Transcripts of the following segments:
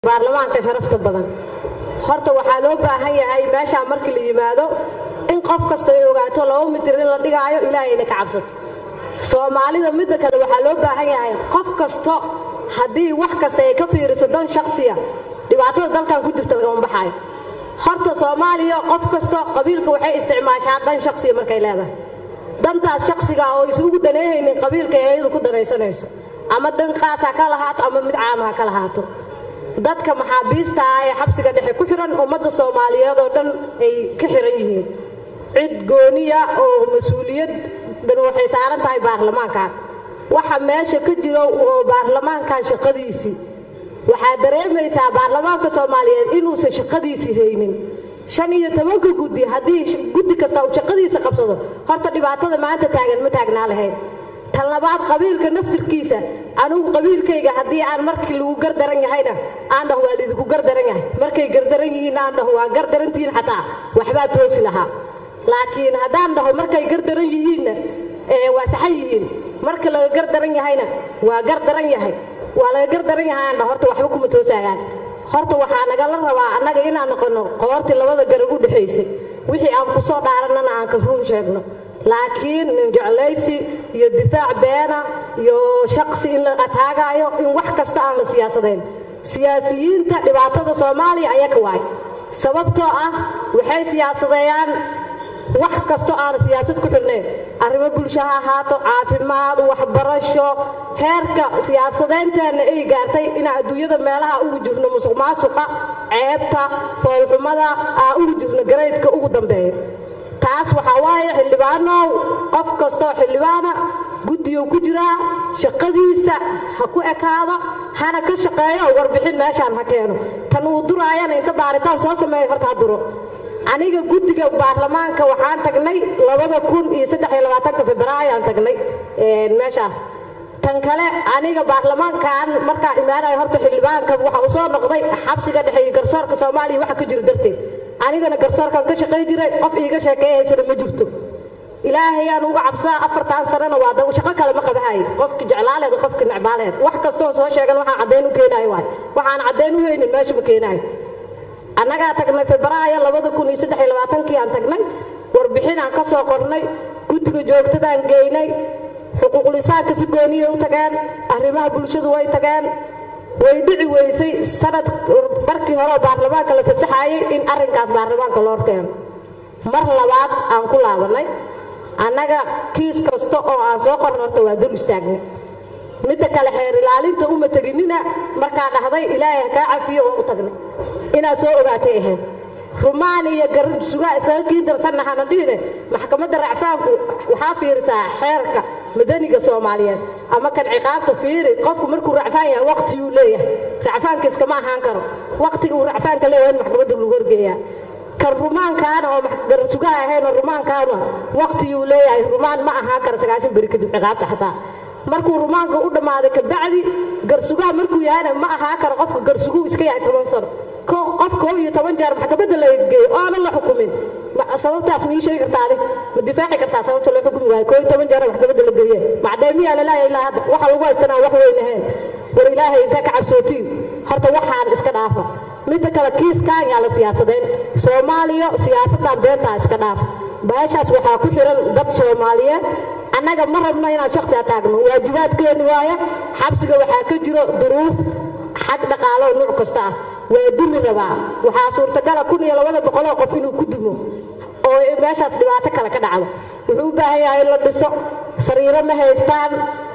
baarlamaanka sharafta badan horta waxaa loo baahan yahay meeshaa markii la yimaado in qof kasta ay ogaato laba mitir in la dhigaayo ilaahayna ka cabsato soomaalida midda kale waxaa loo baahan yahay qof kasto haddii wax kasta ay ka fiiriso dan shaksiya dhibaatada dalkan ku jirta lagama baxaayo horta soomaaliya qof kasto qabiilka waxay isticmaashaa dan shaksiya markay leedahay dantaas shaksiga oo isugu daneehaynin qabiilka ee iyadu ku danaysanayso ama dan qaas ha ka lahaato ama mid caama ha ka lahaato dadka maxaabiista ah ee xabsiga dhexe ku xiran ummadda soomaaliyeed oo dhan ay ka xiran yihiin cid gooniya oo mas-uuliyad dan waxay saaran tahay baarlamaankan waxa meesha ka jiro oo baarlamaankan shaqadiisii waxaa dareemaysaa baarlamaanka soomaaliyeed inuusan shaqadiisii haynin shan iyo tobanka guddi haddii guddi kasta uu shaqadiisa qabsado horta dhibaatada maanta taagan ma taagnaa lahayn tan labaad qabiilka naftirkiisa anugu qabiilkayga haddii aan markii lagu gardaran yahayna aan dhaho waa lidinku gardaran yahay markay gardaran yihiin aan dhaho waa gardarantihiin xataa waxbaa toosi lahaa laakiin haddaan dhaho markay gardaran yihiinna waa saxan yihiin marka laga gardaran yahayna waa gardaran yahay waa laga gardaran yahay aan dhaho horta waxba kuma toosaagaan horta waxaa nagala rabaa annaga inaan noqonno qoortii labada garab u dhexaysay wixii aan ku soo dhaarannana aan ka run sheegno laakiin ninjeclaysi iyo difaac beena iyo shaqsi in la ataagaayo in wax kasta aan la siyaasadayn siyaasiyiinta dhibaatada soomaaliya ayaka waay sababtoo ah waxay siyaasadeeyaan wax kastoo aan siyaasad ku xirnayn arrimo bulsho ha ahaato caafimaad waxbarasho heerka siyaasadaynteenna ay gaartay inaan adduunyada meelaha ugu jirno musuq maasuqa ceebta foolxumada aan ugu jirno garaydka ugu dambeeyo taas waxaa waaye xildhibaanow qof kastoo xildhibaana guddigu ku jiraa shaqadiisa ha ku ekaado hana ka shaqeeyo warbixin meeshaan ha keeno tan uu duraayana inta baaritaan soo sameeyo horta ha duro aniga guddiga baarlamaanka waxaan tagnay labada kun iyo saddex iyo labaatanka februaayo aan tagnay meeshaas tan kale aniga baarlamaankan markaa imaanaya horta xildhibaanka waxa uu soo noqday xabsiga dhexe iyo garsoorka soomaaliya waxa ka jiro darteed anigana garsoorkan ka shaqay jiray qof iiga sheekeeyaysana ma jirto ilaahayaan uga cabsaa afartan sanana waa da shaqo kale ma qabahay qofki jeclaaleed qofki necbaaleed wax kastoon soo sheegan waxaan caddayn u keenayo waay waxaan caddayn u haynin meesha ma keenayo annagaa tagnay febraayo labada kun iyo saddex iyo labaatankii aan tagnay warbixin aan ka soo qornay guddiga joogtadaan geynay xuquuqlisaanka si gooniyay u tageen arrimaha bulshadu way tageen way dhici weysay sanad markii hore baarlamaanka la fasaxaayay in arrinkaas baarlamaanka loo keeno mar labaad aan ku laabanay annaga kiis kasta oo aan soo qorno horta waa dul istaagnay midda kale xeer ilaalinta uma teginina markaa dhahday ilaahay ha kaa cafiyo oo u tagnay inaad soo ogaatay ahayd rumaan iyo garsugaa isaga kii darsanna hana dhihine maxkamadda racfaanku waxaa fiirisaa xeerka madaniga soomaaliyeed ama kan ciqaabta fiiri qofku markuu racfaan yahay waqtiyuu leeyahay racfaanka iskama ahaan karo waqtiga uu racfaanka leeyahay in maxkamadda lagu horgeeyaa kan rumaankaana oo garsugaha ahaynoo rumaankaana waqtiyuu leeyahay rumaan ma ahaan karo sagaashan beri kadib ciqaabta xataa markuu rumaanka u dhammaaday kabacdi garsugaha markuu yahayna ma ahaa karo qofka garsuguu iska yahay toban sano qof koo iyo toban jeer maxkamadda la geeyo oonan la xukumin sababtaas ma ii sheegi kartaa adig ma difaaci kartaa sababta loo xukumi waayo koo iyo toban jeer maxkamadda la geeye macdeemiyaa laleeyahay ilaa hadda waxa lagu haystanaa wax weyn ahayn war ilaahay intee ka cabsootiin horta waxaan iska dhaafa midda kale kiiskaan yaa la siyaasadayn soomaaliya siyaasaddan beentaa iska dhaaf meeshaas waxaa ku xiran dad soomaaliyeed annaga ma rabno inaan shaksi ataagno waajibaadkeeni waaya xabsiga waxaa ka jiro duruuf xag dhaqaalo nuuc kasta ah waa dumi rabaa waxaa suurtagala kun iyo labada boqoloo qof inuu ku dumo oo meeshaas dhibaato kale ka dhacdo wuxuu u baahan yahay in la dhiso sariiro ma haystaan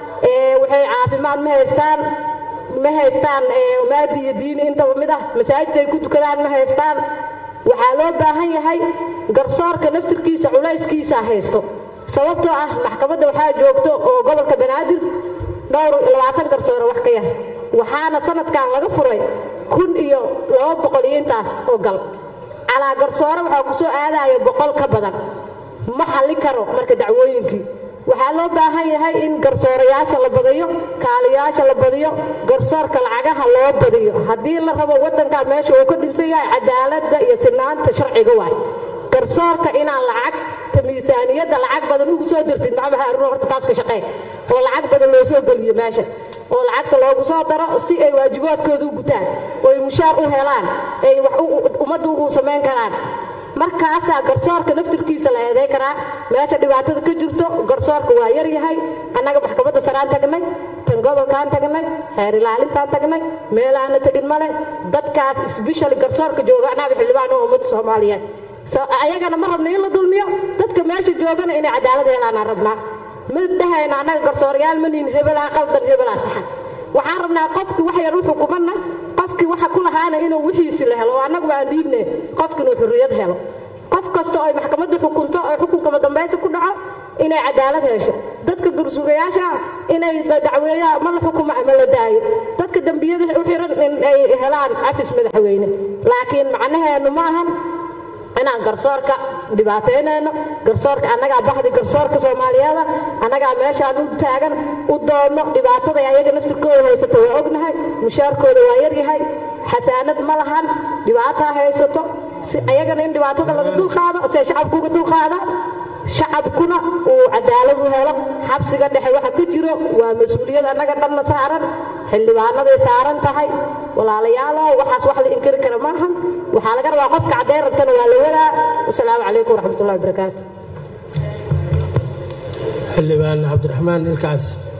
waxay caafimaad ma haystaan ma haystaan maadi iyo diini intaba mid ah masaajid ay ku dukadaan ma haystaan waxaa loo baahan yahay garsoorka naftirkiisa culayskiisa haysto sababtoo ah maxkamadda waxaa joogto oo gobolka banaadir dhowr labaatan garsoore wax ka yar waxaana sanadkan laga furay kun iyo laba boqol iyo intaas oo gal calaa garsoore waxaa ku soo aadayo boqol ka badan ma xalli karo marka dacwooyinkii waxaa loo baahan yahay in garsoorayaasha la badiyo kaaliyaasha la badiyo garsoorka lacagaha loo badiyo haddii la rabo waddankaa meesha uu ka dhinsan yahay cadaaladda iyo sinaanta sharciga waay garsoorka inaan lacagta miisaaniyadda lacag badan ugu soo dirtid maxamed haarun horta taas ka shaqee oo lacag badan loo soo geliyo meesha oo lacagta loogu soo daro si ay waajibaadkooda u gutaan oo ay mushaar u helaan ay wax ummadda ugu samayn karaan markaasaa garsoorka naftirkiisa la eeday karaa meesha dhibaatada ka jirto garsoorka waa yar yahay annaga maxkamadda saraan tagnay tan gobolkaan tagnay xeer ilaalintaan tagnay meelaana tegin male dadkaas sbeshali garsoorka jooga annaga xildhibaan oo ummadda soomaaliyeed ayagana ma rabna in la dulmiyo dadka meesha joogana inay cadaalad helaanaan rabnaa ma dhahayno annaga garsoorayaal ma nihin hebelaa qaldan hebelaa saxan waxaan rabnaa qofkii wax yar u xukumanna qofkii waxa ku lahaana inuu wixiisi la helo oo annaguba aan dhiibne qofki inuu xurriyad helo qof kasta oo ay maxkamaddu xukunto oo xukunka madambaysi ku dhaco inay cadaalad hesho dadka gursugayaasha inay dacweeyaan ma la xukumo ama la daayo dadka dembiyada u xiran in ay helaan cafis madaxweyne laakiin macnaheenu ma ahan inaan garsoorka dhibaataynayno garsoorka annagaa bahdi garsoorka soomaaliyeeda annagaa meeshaan u taagan u doonno dhibaatada ayaga naftirkooda haysato waa ognahay mushaarkooda waa yaryahay xasaanad ma lahan dhibaataa haysato si ayagana in dhibaatada laga dulqaado se shacabku uga dulqaada shacabkuna uu cadaalad u helo xabsiga dhexe waxa ka jiro waa mas-uuliyad annaga dhanna saaran xildhibaanaday saaran tahay walaalayaalow waxaas wax la inkiri kara maahan waxaa laga rabaa qofka caddayn rabtana waa la wadaa wasalaamu calaykum waraxmatullahi wabarakaatu xildhibaan cabdiraxmaan ilkaas